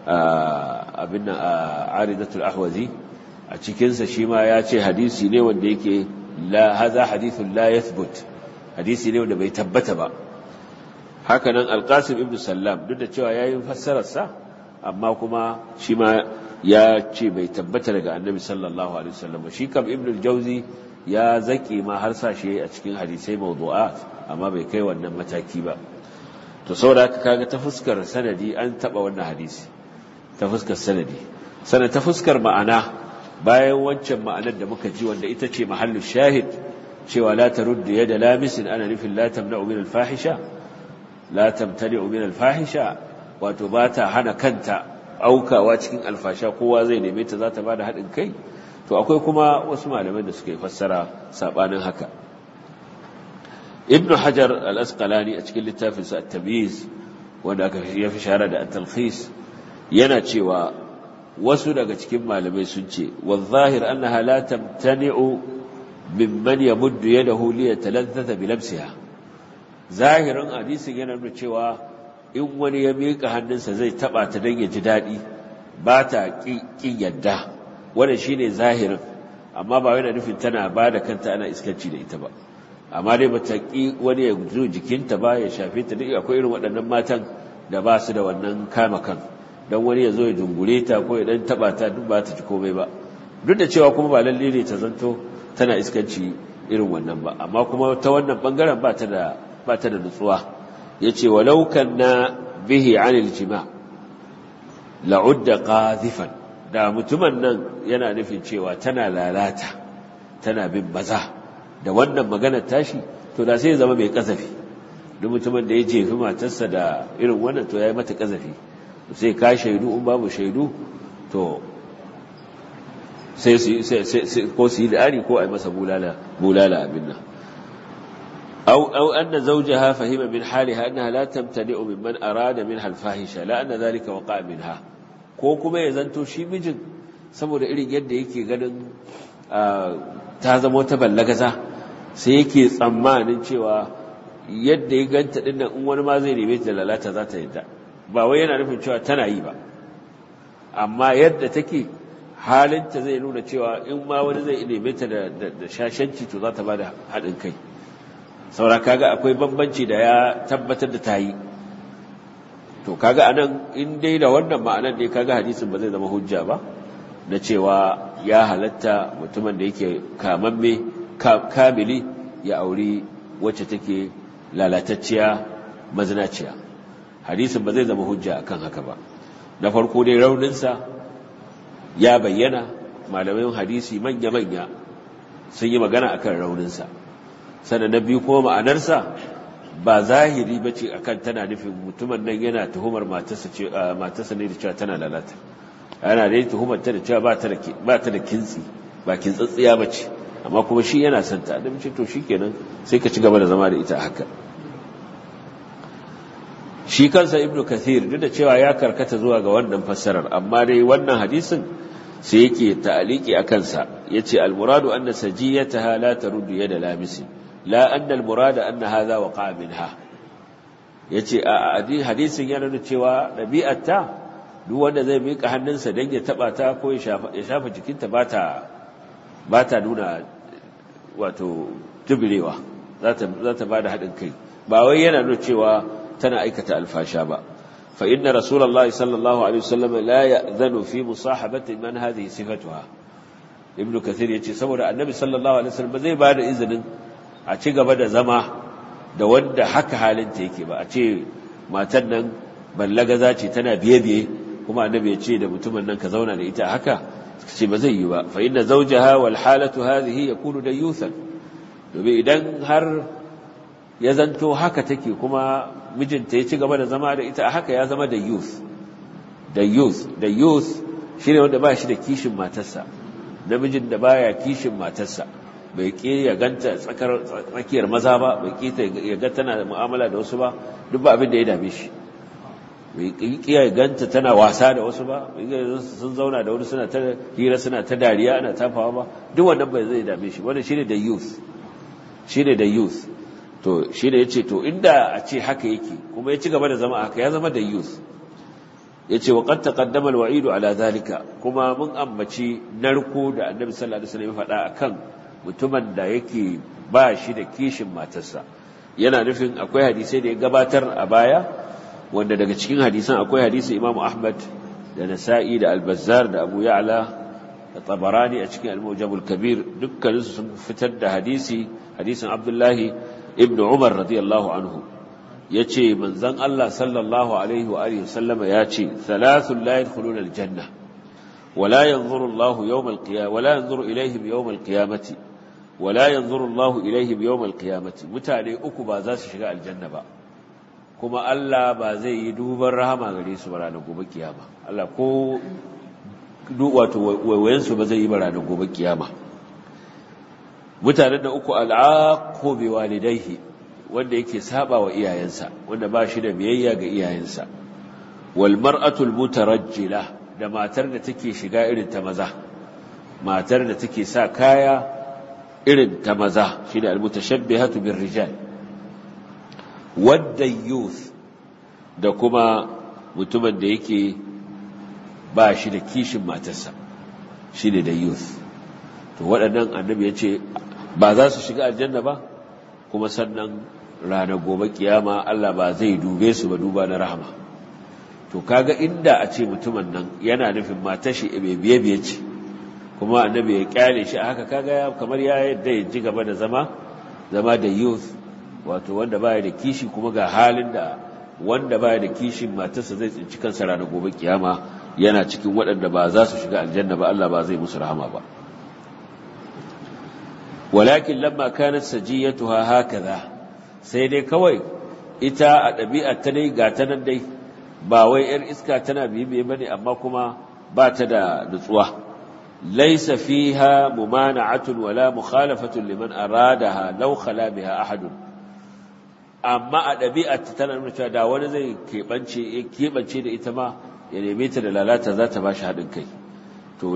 abin nan aridatul ahwazi a cikinsa shi ma ya ce hadisi ne wanda yake la hadha hadithun la yathbut hadisi ne wanda bai tabbata ba haka nan alqasim ibn sallam duk da cewa yayin fassarar sa amma kuma shi ma ya ce bai tabbata daga annabi sallallahu alaihi wasallam shi kam ibn al-jawzi ya zaki ma har sa shi a cikin hadisai mawdu'at amma bai kai wannan mataki ba to saboda haka kaga ta fuskar sanadi an taba wannan hadisi ta fuskar sanadi sana ta fuskar ma'ana bayan wancan ma'anar da muka ji wanda ita ce mahallu shahid cewa la taruddu yada lamisin ana nufin la tamna'u min al-fahisha la tamtani'u min al-fahisha wato ba ta hana kanta aukawa cikin alfasha kowa zai neme ta za ta bada haɗin kai to akwai kuma wasu malaman da suka yi fassara sabanin haka ibnu hajar al-asqalani a cikin littafinsa at-tamyiz wanda aka ya fi shahara da at-talkhis yana cewa wasu daga cikin malamai sun ce wadh-zahir annaha la tamtani'u mimman yamuddu yadahu li yataladdatha bi lamsiha zahirin hadisin yana nuna cewa in wani ya miƙa hannunsa zai taba ta dan ya ji daɗi ba ta ƙin yadda wannan shine zahirin amma ba yana nufin tana ba da kanta ana iskanci da ita ba amma dai bata ƙi wani ya zo jikinta ba ya shafe ta duk akwai irin waɗannan matan da ba su da wannan kama kan don wani ya zo ya dungure ta ko ya dan taba ta duk ba ta ci komai ba duk da cewa kuma ba lalle ne ta zanto tana iskanci irin wannan ba amma kuma ta wannan bangaren ba ta da ba ta da nutsuwa yace walau kanna bihi anil jima la'udda qadhifan da mutumin nan yana nufin cewa tana lalata tana bin maza da wannan maganar tashi to da sai ya zama mai kazafi duk mutumin da ya jefi matarsa da irin wannan to ya yi mata kazafi sai ka shaidu in babu shaidu to sai ko su yi da'ari ko a yi masa bulala abin nan أو أو أن زوجها فهم من حالها أنها لا تمتنع ممن أراد منها الفاحشة لا أن ذلك وقع منها ko kuma ya zanto shi mijin saboda irin yadda yake ganin ta zama wata ballagaza sai yake tsammanin cewa yadda ya ganta dinnan in wani ma zai neme ta lalata za ta yadda ba wai yana nufin cewa tana yi ba amma yadda take halinta zai nuna cewa in ma wani zai neme ta da shashanci to za ta ba da haɗin kai saura kaga akwai bambanci da ya tabbatar da ta yi to kaga anan in dai da wannan ma'anar ne kaga hadisin ba zai zama hujja ba na cewa ya halatta mutumin da yake kamamme kamili ya auri wacce take lalatacciya mazinaciya hadisin ba zai zama hujja akan haka ba na farko dai rauninsa ya bayyana malamin hadisi manya-manya sun yi magana akan rauninsa sannan na biyu kuma ma'anarsa ba zahiri ba ce akan tana nufin mutumin nan yana tuhumar matarsa ne da cewa tana lalata yana da tuhumar ta da cewa ba ta da kintsi ba kintsatsiya ba ce amma kuma shi yana son ta da mace to shi kenan sai ka ci gaba da zama da ita haka shi kansa ibnu kathir duk da cewa ya karkata zuwa ga wannan fassarar amma dai wannan hadisin sai yake ta'aliki a kansa yace al-muradu anna sajiyataha la taruddu yada lamisi la anna al-murada anna hadha waqa minha yace a hadisin yana nuna cewa dabi'arta duk wanda zai mika hannunsa dan ya taba ta ko ya shafa ya shafa jikinta bata bata nuna wato tubirewa za ta za ta bada hadin kai ba wai yana nuna cewa tana aikata alfasha ba fa inna rasulullahi sallallahu alaihi wasallam la ya'zanu fi musahabati man hadhihi sifatuha ibnu kathir yace saboda annabi sallallahu alaihi wasallam zai bada izinin a ci gaba da zama da wanda haka halinta yake ba a ce matan nan ballagaza ce tana biye-biye kuma annabi ya ce da mutumin nan ka zauna da ita haka ce ba zai yi ba fa inna zawjaha wal halatu hadhihi yakunu dayuthan domin idan har ya zanto haka take kuma mijinta ya ci gaba da zama da ita haka ya zama da youth da youth da youth shine wanda ba shi da kishin matarsa namijin da baya kishin matarsa bai ƙi ya ganta tsakiyar maza ba bai ƙi ya ga tana da mu'amala da wasu ba duk ba abin da ya dame shi bai ƙi ya ganta tana wasa da wasu ba bai sun zauna da wani suna ta hira suna ta dariya ana tafawa ba duk wannan bai zai dame shi wannan shine da youth shine da youth to shine yace to inda a ce haka yake kuma ya ci gaba da zama haka ya zama da youth yace wa qad taqaddama al-wa'idu ala zalika kuma mun ambaci narko da annabi sallallahu alaihi wasallam ya faɗa akan mutumin da yake ba shi da kishin matarsa yana nufin akwai hadisai da ya gabatar a baya wanda daga cikin hadisan akwai hadisin Imam Ahmad da Nasa'i da Al-Bazzar da Abu Ya'la da Tabarani a cikin Al-Mujam al-Kabir dukkanin su sun fitar da hadisi hadisin Abdullahi ibn Umar radiyallahu anhu yace manzon Allah sallallahu alaihi wa alihi sallama yace thalathun la yadkhuluna al-janna ولا ينظر الله يوم القيامة ولا ينظر إليهم يوم القيامة ولا ينظر الله إليهم يوم القيامة متعني أكو بازاس شغاء الجنة با كما ألا بازي يدوب الرحمة غريس برانا قوب القيامة ألا كو دوات وينسو بازي برانا قوب القيامة mutanen da uku al'aqu bi walidayhi wanda yake saba wa iyayensa wanda ba shi da biyayya ga iyayensa wal mar'atu al mutarajjilah da matar da take shiga irin ta maza matar da take sa kaya irin ta maza shine almutashabbihatu birrijal wadda youth da kuma mutumin da yake ba shi da kishin matarsa shine da youth to waɗannan annabi ya ce ba za su shiga aljanna ba kuma sannan ranar gobe kiyama Allah ba zai dube su ba duba na rahama to kaga inda a ce mutumin nan yana nufin matar shi bai biye biye ce kuma annabi ya kyale shi a haka kaga kamar ya yadda ya ji gaba da zama zama da youth wato wanda baya da kishi kuma ga halin da wanda baya da kishin matarsa zai tsinci kansa ranar gobe kiyama yana cikin waɗanda ba za su shiga aljanna ba Allah ba zai musu rahama ba walakin lamma kanat sajiyatuha hakaza sai dai kawai ita a ɗabi'ar ta dai ga ta nan dai ba wai ‘yar iska tana bibiye ba ne amma kuma ba ta da nutsuwa laisa fiha mumana'atun wala mukhalafatun liman aradaha law khala biha ahadun amma a ɗabi'ar ta tana nuna cewa da wani zai keɓance keɓance da ita ma ya neme ta da lalata za ta ba shi haɗin kai to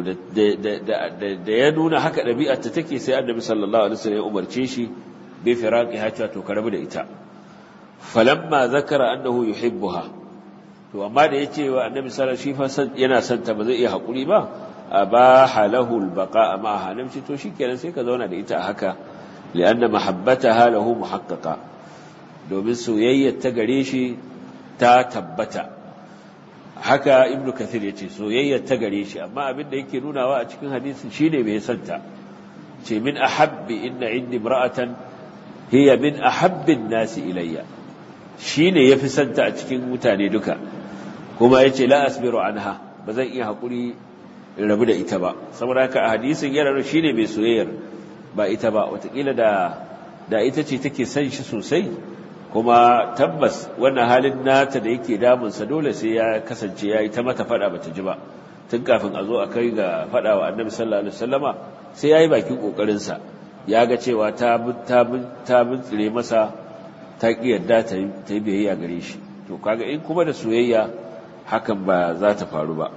da ya nuna haka ɗabi'ar ta take sai annabi sallallahu alaihi wasallam ya umarce shi bi firaqi hata to karabu da ita falamma zakara annahu yuhibbuha to amma da yace wa annabi sallallahu alaihi wasallam yana son ta ba zai iya hakuri ba abaha lahu albaqa ma'aha namci to shikenan sai ka zauna da ita haka lianna mahabbataha lahu muhaqqaqa domin soyayyar ta gare shi ta tabbata haka ibnu kathir yace soyayyar ta gare shi amma abin da yake nunawa a cikin hadisin shine bai santa ce min ahabbi inna indi imra'atan hiya min ahabbin nasi ilayya shine yafi santa a cikin mutane duka kuma yace la asbiru anha bazan iya hakuri in rabu da ita ba saboda haka a hadisin yana shine mai soyayyar ba ita ba watakila da da ita ce take son shi sosai kuma tabbas wannan halin nata da yake damunsa dole sai ya kasance ya yi ta mata fada bata ji ba tun kafin a zo a kai ga fada wa annabi sallallahu alaihi wasallama sai ya yi bakin kokarinsa ya ga cewa ta ta bintsire masa ta ki yadda ta yi biyayya gare shi to kaga in kuma da soyayya hakan ba za ta faru ba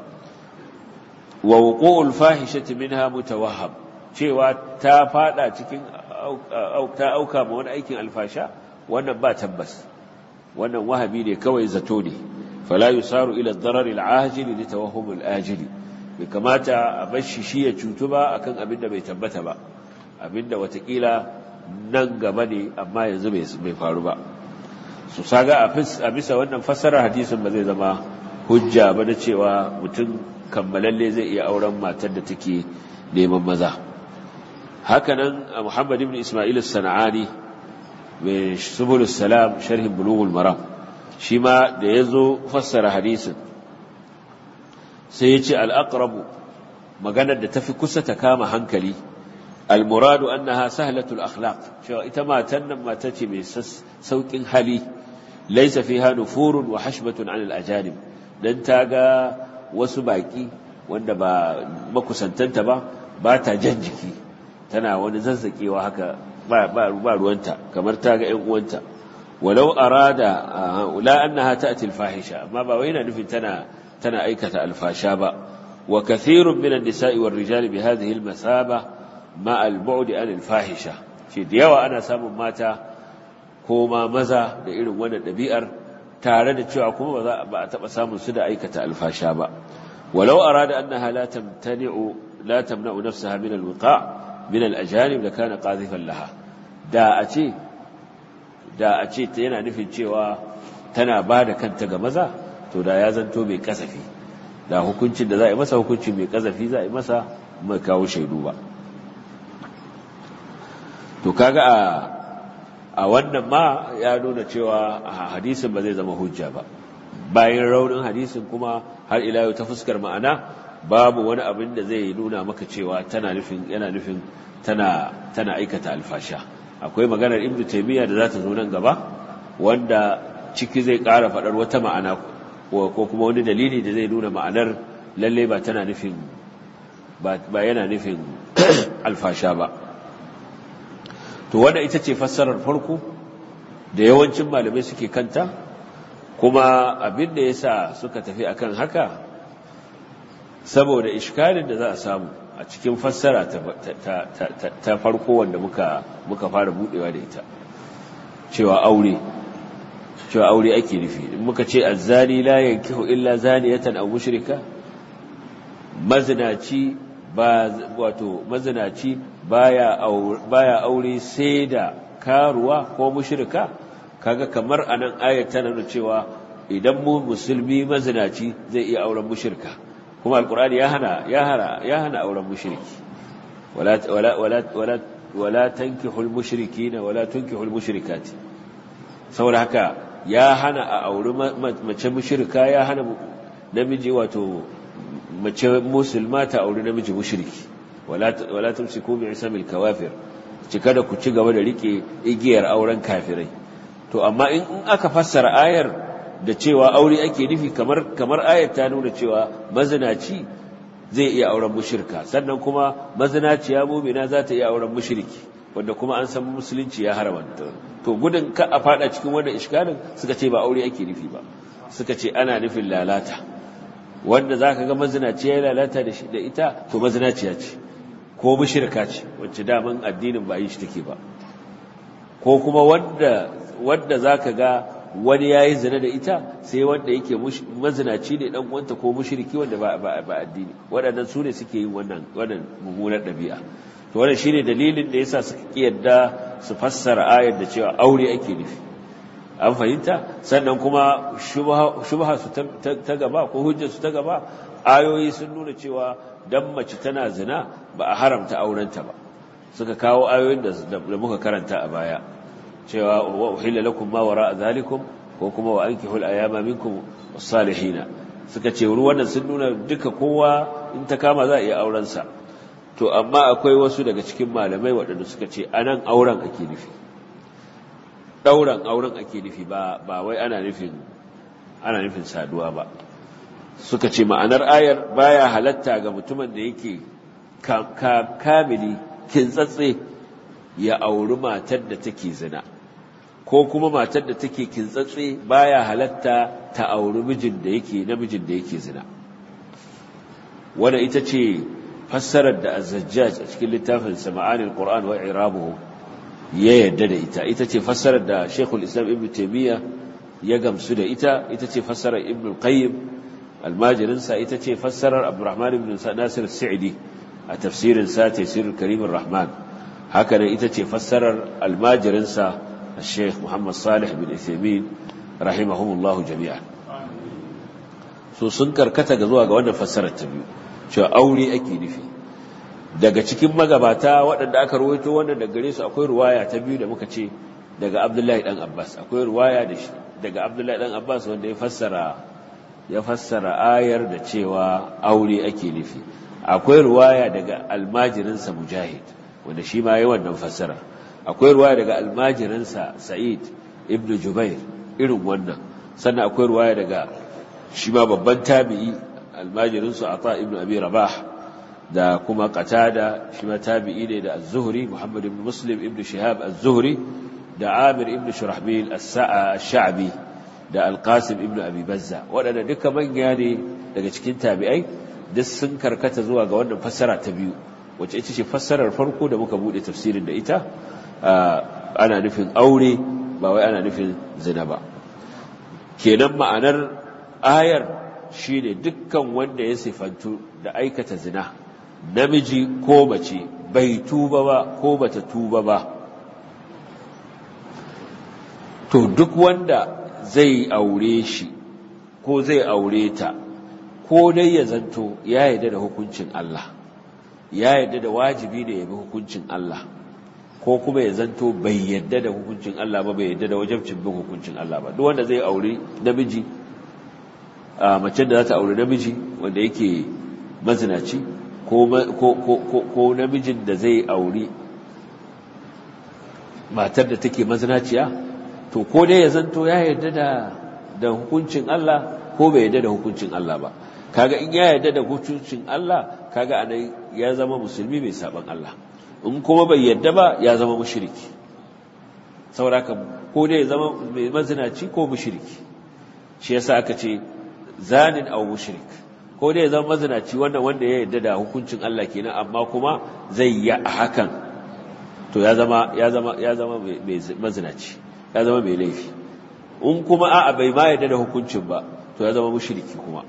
wa wuqu'ul fahishati minha mutawahham cewa ta fada cikin ta auka ma wani aikin alfasha wannan ba tabbas wannan wahabi ne kawai zato ne fala yusaru ila ad-darar al-ajili li tawahhum al-ajili bai kamata a bar shi shi ya cutu ba akan abin da bai tabbata ba abinda watakila nan gaba ne amma yanzu bai faru ba su saga a bisa wannan fassarar hadisin ba zai zama hujja ba na cewa mutum kammalalle zai iya auren matar da take neman maza hakanan muhammad ibn ismail as-sana'ani mai subulus salam sharhin bulughul maram shi ma da ya zo fassara hadisin sai ya ce al'aqrabu maganar da tafi kusa ta kama hankali almuradu annaha sahlatul akhlaq cewa ita matan nan mata ce mai saukin hali laysa fiha nufurun wa hashbatun anil ajanib dan ta ga wasu baki wanda ba makusantanta ba ba ta jan jiki tana wani zazzakewa haka ba ruwanta kamar ta ga ‘yan uwanta walau arada la annaha ta'ti al-fahisha amma ba wai yana nufin tana tana aikata alfasha ba wa kathirun min an-nisa'i war-rijali bi hadhihi al-masaba ma al-bu'd an al-fahisha shi da yawa ana samun mata ko ma maza da irin wannan dabi'ar tare da cewa kuma ba za ba a taba samun su da aikata alfasha ba walau arada annaha la tamtani'u la tamna'u nafsaha min al-wiqa' min al-ajanib da kana qadhifan laha da a ce da a ce ta yana nufin cewa tana ba da kanta ga maza to da ya zanto mai kasafi da hukuncin da za a yi masa hukuncin mai kasafi za a yi masa mai kawo shaidu ba to kaga a a wannan ma ya nuna cewa hadisin ba zai zama hujja ba bayan raunin hadisin kuma har ila yau ta fuskar ma'ana babu wani abin da zai nuna maka cewa tana nufin yana nufin tana tana aikata alfasha akwai maganar ibnu taymiya da za ta zo nan gaba wanda ciki zai ƙara faɗar wata ma'ana ko kuma wani dalili da zai nuna ma'anar lalle ba tana nufin ba yana nufin alfasha ba to wanda ita ce fassarar farko da yawancin malamai suke kanta kuma abin da yasa suka tafi akan haka saboda iskalin da za a samu a cikin fassara ta farko wanda muka muka fara budewa da ita cewa aure cewa aure ake nufi in muka ce azzani la yankihu illa zaniyatan aw mushrika mazinaci ba wato mazinaci baya aure baya aure sai da karuwa ko mushrika kaga kamar anan ayat tana nuna cewa idan mu musulmi mazinaci zai iya auren mushrika kuma alqur'ani ya hana ya hana ya hana auren mushriki wala wala wala wala wala tankihul mushrikina wala tunkihul mushrikati saboda haka ya hana a auri mace mushrika ya hana namiji wato mace musulma ta auri namiji mushriki wala wala tumsiku bi isamil kawafir ci kada ku ci gaba da rike igiyar auren kafirai to amma in aka fassara ayar da cewa aure ake nufi kamar kamar ayar ta nuna cewa mazinaci zai iya auren mushrika sannan kuma mazinaciya mu'mina za ta iya auren mushriki wanda kuma an san musulunci ya haramta to gudun ka a fada cikin wannan iskalin suka ce ba aure ake nufi ba suka ce ana nufin lalata wanda zaka ga mazinaciya ya lalata da shi da ita to mazinaciya ce ko mushrika ce wacce daman addinin ba yi shi take ba ko kuma wanda wanda zaka ga wani yayi zina da ita sai wanda yake mazinaci ne dan uwanta ko mushriki wanda ba ba addini waɗannan su ne suke yin wannan wannan mummunar ɗabi'a to wannan shine dalilin da yasa suka kiyarda su fassara ayar da cewa aure ake nufi an fahimta sannan kuma shubha su ta gaba ko hujjar su ta gaba ayoyi sun nuna cewa dan mace tana zina ba a haramta aurenta ba suka kawo ayoyin da muka karanta a baya cewa wa uhilla lakum ma wara'a zalikum ko kuma wa ankihul ayama minkum was-salihina suka ce ruwan sun nuna duka kowa in ta kama za a iya auren sa to amma akwai wasu daga cikin malamai waɗanda suka ce anan auren ake nufi ɗauran auren ake nufi ba ba wai ana nufin ana nufin saduwa ba suka ce ma'anar ayar baya halatta ga mutumin da yake kamili kintsatse ya auri matar da take zina ko kuma matar da take kintsatse baya halatta ta auri mijin da yake namijin da yake zina wanda ita ce fassarar da az-zajjaj a cikin littafin sama'anil qur'an wa irabuhu ya yadda da ita ita ce fassarar da Sheikhul Islam Ibn Taymiyyah ya gamsu da ita ita ce fassarar Ibn Qayyim almajirin sa ita ce fassarar Abdurrahman ibn Nasir Sa'idi a tafsirin sa Tafsirul Karim Rahman haka nan ita ce fassarar almajirin sa Sheikh Muhammad Salih bin Uthaymeen rahimahumullahu jami'an so sun karkata ga zuwa ga wannan fassarar ta biyu cewa aure ake nufi daga cikin magabata waɗanda aka ruwaito wannan daga gare su akwai ruwaya ta biyu da muka ce daga Abdullahi dan Abbas akwai ruwaya da shi daga Abdullahi dan Abbas wanda ya fassara ya fassara ayar da cewa aure ake nufi akwai ruwaya daga almajirinsa Mujahid wanda shi ma yayin wannan fassara akwai ruwaya daga almajirinsa Sa'id ibn Jubair irin wannan sannan akwai ruwaya daga shi ma babban tabi'i almajirinsu Ata ibn Abi Rabah da kuma qatada shi ma tabi'i ne da az-zuhri muhammad ibn muslim ibn shihab az-zuhri da amir ibn shurahbil as-sha'bi da al-qasim ibn abi bazza wadanda duka manya ne daga cikin tabi'ai duk sun karkata zuwa ga wannan fassara ta biyu wacce ita ce fassarar farko da muka bude tafsirin da ita ana nufin aure ba wai ana nufin zina ba kenan ma'anar ayar shine dukkan wanda ya sifantu da aikata zina namiji ko mace bai tuba ba ko bata tuba ba to duk wanda zai aure shi ko zai aure ta ko dai ya zanto ya yarda da hukuncin Allah ya yarda da wajibi da ya bi hukuncin Allah ko kuma ya zanto bai yarda da hukuncin Allah ba bai yarda da wajibcin bin hukuncin Allah ba duk wanda zai aure namiji a mace da za ta aure namiji wanda yake mazinaci ko namijin da zai auri matar da take mazinaciya to ko dai ya zanto ya yarda da da hukuncin Allah ko bai yarda da hukuncin Allah ba kaga in ya yarda da hukuncin Allah kaga anan ya zama musulmi mai saban Allah in kuma bai yarda ba ya zama mushriki saboda ko dai ya zama mai mazinaci ko mushriki shi yasa aka ce zanin aw mushrik ko dai zama mazinaci wannan wanda ya yarda da hukuncin Allah kenan amma kuma zai yi a hakan to ya zama ya zama ya zama mai mazinaci ya zama mai laifi in kuma a'a bai ma yarda da hukuncin ba to ya zama mushriki kuma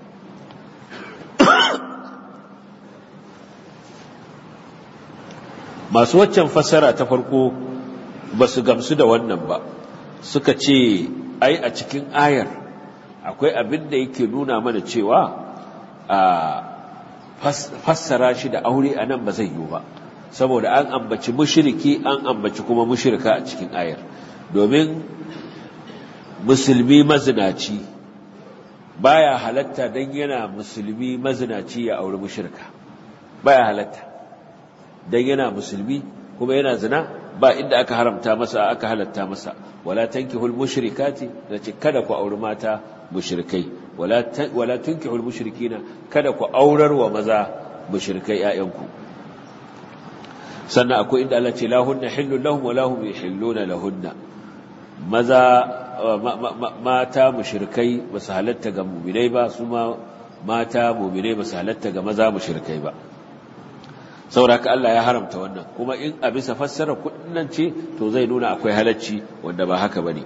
masu waccan fassara ta farko ba su gamsu da wannan ba suka ce ai a cikin ayar akwai abin da yake nuna mana cewa a fassara shi da aure a nan ba zai yiwu ba saboda an ambaci mushiriki an ambaci kuma mushirika a cikin ayar domin musulmi mazinaci baya halatta don yana musulmi mazinaci ya auri mushirka baya halatta dan yana musulmi kuma yana zina ba inda aka haramta masa aka halatta masa wala tankihul mushrikati nace kada ku auri mata mushrikai wala wala tunkihul mushrikina kada ku aurar wa maza mushrikai ƴaƴanku sannan akwai inda Allah ce la hunna hillun lahum wa lahum yahilluna lahunna maza mata mushrikai ba su halatta ga mu'minai ba su ma mata mu'minai ba su halatta ga maza mushrikai ba sauraka Allah ya haramta wannan kuma in a bisa fassara kudin ce to zai nuna akwai halacci wanda ba haka bane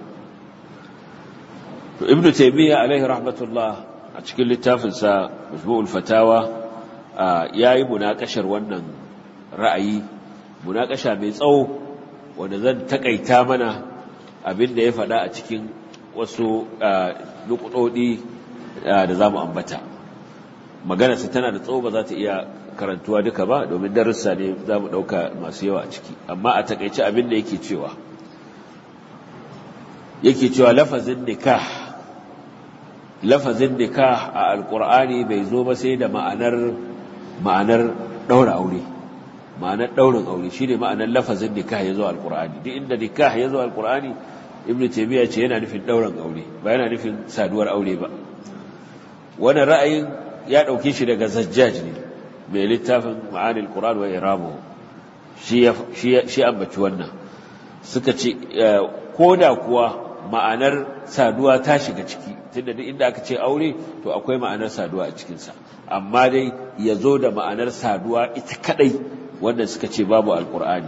to ibnu taymiya alaihi rahmatullah a cikin littafin sa majmu'ul fatawa yayi munakashar wannan ra'ayi munakasha mai tsawo wanda zan takaita mana abin da ya faɗa a cikin wasu nukudodi da zamu ambata maganarsa tana da tsawo ba za ta iya karantuwa duka ba domin darussa ne za mu ɗauka masu yawa a ciki amma a takaice abin da yake cewa yake cewa lafazin nikah lafazin nikah a alkur'ani bai zo ba sai da ma'anar ma'anar ɗaura aure ma'anar ɗaurin aure shi ne ma'anar lafazin nikah ya zo alkur'ani duk inda nikah ya zo alkur'ani ibn taymiya ce yana nufin ɗaurin aure ba yana nufin saduwar aure ba wannan ra'ayin ya ɗauke shi daga zajjaj ne mai littafin ma'anil Qur'an wa iramu shi shi ambaci wannan suka ce koda kuwa ma'anar saduwa ta shiga ciki tunda duk inda aka ce aure to akwai ma'anar saduwa a cikin sa amma dai yazo da ma'anar saduwa ita kadai wanda suka ce babu alqur'ani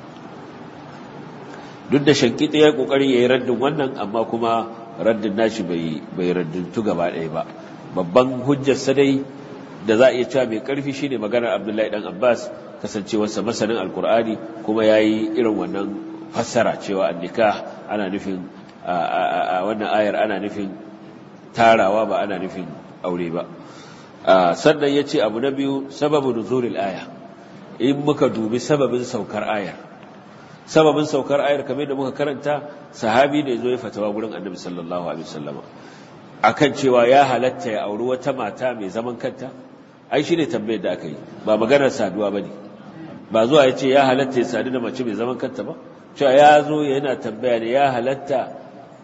duk da shankita ya kokari yayi raddin wannan amma kuma raddin nashi bai bai raddintu gaba ɗaya ba babban hujjar sa dai da za a iya cewa mai ƙarfi shine maganar Abdullahi dan Abbas kasancewarsa masanin Alkur'ani kuma yayi irin wannan fassara cewa annikah ana nufin a wannan ayar ana nufin tarawa ba ana nufin aure ba sannan yace abu na biyu sababu nuzulil aya in muka dubi sababin saukar ayar sababin saukar ayar kamar da muka karanta sahabi ne zo ya fatawa gurin Annabi sallallahu alaihi wasallama akan cewa ya halatta ya auri wata mata mai zaman kanta ai shine tambayar da aka yi ba maganar saduwa bane ba zuwa ya ce ya halatta ya sadu da mace mai zaman kanta ba cewa ya zo yana tambaya ne ya halatta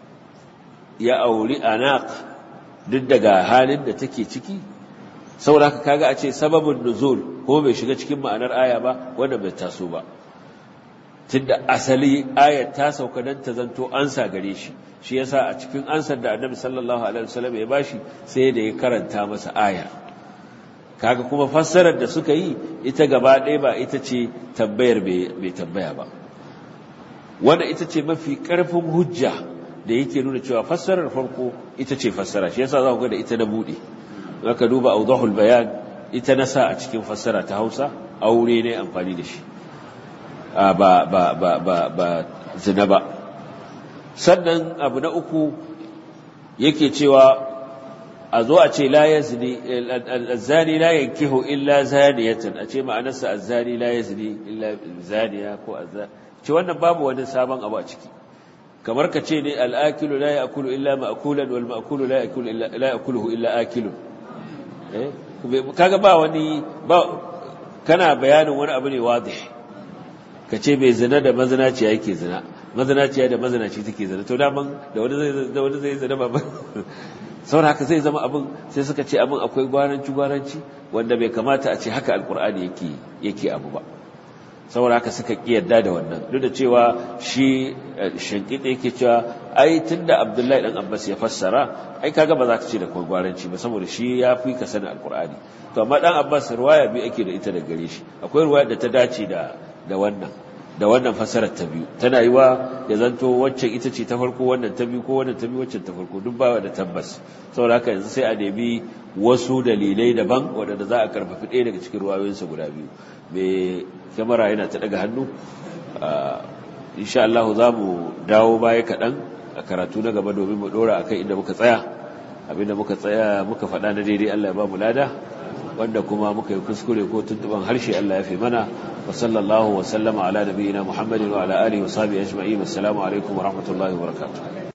ya auri anaq duk daga halin da take ciki saboda haka kaga a ce sababin nuzul ko bai shiga cikin ma'anar aya ba wanda bai taso ba tunda asali ayat ta sauka dan ta zanto ansa gare shi shi yasa a cikin ansar da Annabi sallallahu alaihi wasallam ya bashi sai da ya karanta masa ayar kaga kuma fassarar da suka yi ita gaba ɗaya ba ita ce tambayar bai tambaya ba wanda ita ce mafi ƙarfin hujja da yake nuna cewa fassarar farko ita ce fassara shi yasa za ku ga da ita na buɗe zaka duba awdahul bayan ita na sa a cikin fassara ta Hausa aure ne amfani da shi ba ba ba ba ba zina ba sannan abu na uku yake cewa a zo a ce la yazni azzani la yankihu illa zaniyatan a ce ma'anarsa azzani la yazni illa zaniya ko azzani ce wannan babu wani sabon abu a ciki kamar ka ce ne al'akilu la ya'kulu illa ma'kulan wal ma'kulu la ya'kulu illa la ya'kuluhu illa akilun eh kaga ba wani ba kana bayanin wani abu ne wadih ka ce mai zina da mazinaciya yake zina mazinaciya da mazinaci take zina to daman da wani zai da wani zai zina ba saboda haka zai zama abin sai suka ce abin akwai gwaranci gwaranci wanda bai kamata a ce haka alkur'ani yake yake abu ba saboda haka suka kiyarda da wannan duk da cewa shi shankita yake cewa ai tunda abdullahi dan abbas ya fassara ai kaga ba za ka ce da akwai gwaranci ba saboda shi ya fi ka sani alkur'ani to amma dan abbas riwaya bi ake da ita da gare shi akwai riwaya da ta dace da da wannan da wannan fasarar ta biyu tana yi wa ya zanto waccan ita ce ta farko wannan ta biyu ko wannan ta biyu waccan ta farko duk ba da tabbas saboda haka yanzu sai a nemi wasu dalilai daban waɗanda za a karfafi ɗaya daga cikin ruwayoyinsa guda biyu mai kyamara yana ta daga hannu insha Allah za mu dawo baya kaɗan a karatu na gaba domin mu ɗora a kan inda muka tsaya abinda muka tsaya muka faɗa na daidai Allah ya ba mu lada wanda kuma muka yi kuskure ko tuntuban harshe Allah ya fi mana wa sallallahu wa sallama ala nabiyyina Muhammadin wa ala alihi wa sahbihi ajma'in assalamu alaikum wa rahmatullahi wa barakatuh